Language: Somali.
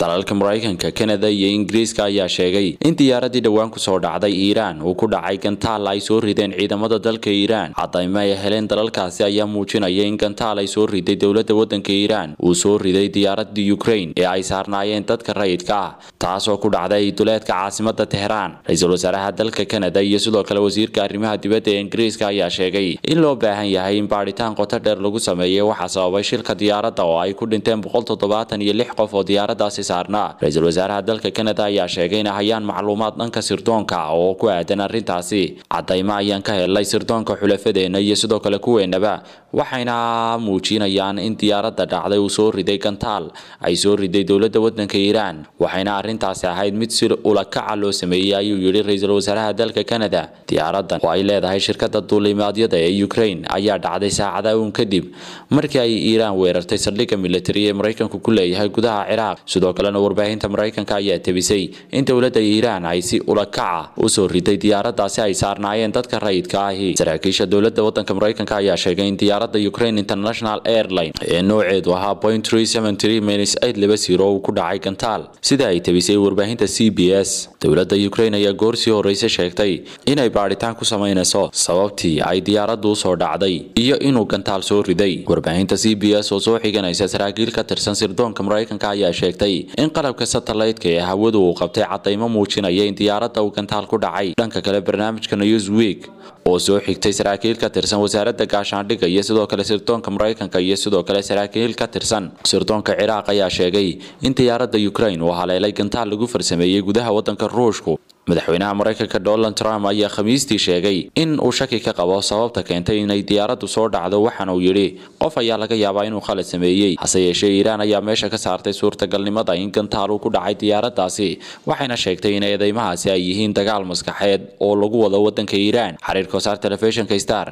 dalalka maraykanka kanada iyo ingiriiska ayaa sheegay in diyaaradii dhowaan kusoo dhacday iiraan uu ku dhacay gantaal ay soo rideen ciidamada dalka iiraan cadaymo ay heleen dalalkaasi ayaa muujinaya in gantaal ay soo riday dowlada wadanka iiraan uu soo riday diyaaradii ukraine ee ay saarnaayeen dadka rayidka ah taasoo ku dhacday duleedka caasimada teheraan ra-iisul wasaaraha dalka kanada iyo sidoo kale wasiirka arrimaha dibadda ee ingiriiska ayaa sheegay in loo baahan yahay in baadhitaan qoto dheer lagu sameeyay waxaa sababay shilka diyaaradda oo ay ku dhinteen boqol toddobaatan iyo lix qof oo diyaaradaasi saarnaa ra-iisul wasaaraha dalka kanada ayaa sheegay in hayaan macluumaad dhanka sirdoonka oo ku aadan arrintaasi cadaymo ayaan ka helnay sirdoonka xulafadeena iyo sidoo kale kuweenaba waxayna muujinayaan in diyaaradda dhacday uu soo riday gantaal ay soo riday dowladda wadanka iiraan waxayna arrintaasi ahayd mid si ulakaca loo sameeyey ayuu yidhi ra-iisul wasaaraha dalka kanada diyaaraddan oo ay leedahay shirkada duulimaadyada ee ukraine ayaa dhacday saacada uun kadib markii ay iiraan weerartay saldhigga militari ee maraykanku ku leeyahay gudaha ciraaq sidoo kalena warbaahinta maraykanka ayaa tebisay in dowladda iiraan ay si ulakaca u soo riday diyaaraddaasi ay saarnaayeen dadka rayidka ahi saraakiisha dowladda wadanka maraykanka ayaa sheegay in diyaaradda ukraine international airline ee nooceedu ahaa point uu ku dhacay gantaal sida ay tebisay warbaahinta c b s dowladda ukraine ayaa goor sii horeyse sheegtay inay baadhitaan ku samaynayso sababtii ay diyaaraddu usoo dhacday iyo inuu gantaal soo riday warbaahinta c b s oo soo xiganaysa saraakiil ka tirsan sirdoonka maraykanka ayaa sheegtay in qalabka satellite-ka ee hawadu uu qabtay cadaymo muujinaya in diyaaradda uu gantaal ku dhacay dhanka kale barnaamijka newsweek oo soo xigtay saraakiil ka tirsan wasaaradda gaashaandhigga iyo sidoo kale sirdoonka maraykanka iyo sidoo kale saraakiil ka tirsan sirdoonka ciraaq ayaa sheegay in diyaaradda ukraine uu haleelay gantaal lagu farsameeyey gudaha wadanka ruushku madaxweynaha maraykanka donald trump ayaa khamiistii sheegay in uu shaki ka qabo sababta keentay inay diyaaraddu soo dhacdo waxaana uu yidhi qof ayaa laga yaabaa inuu khalad sameeyey hase yeeshee iiraan ayaa meesha ka saartay suurtagalnimada in gantaal uu ku dhacay diyaaraddaasi waxayna sheegtay in eedeymahaasi ay yihiin dagaal maskaxeed oo lagu wado wadanka iiraan xiriirka wasaar telefishinka star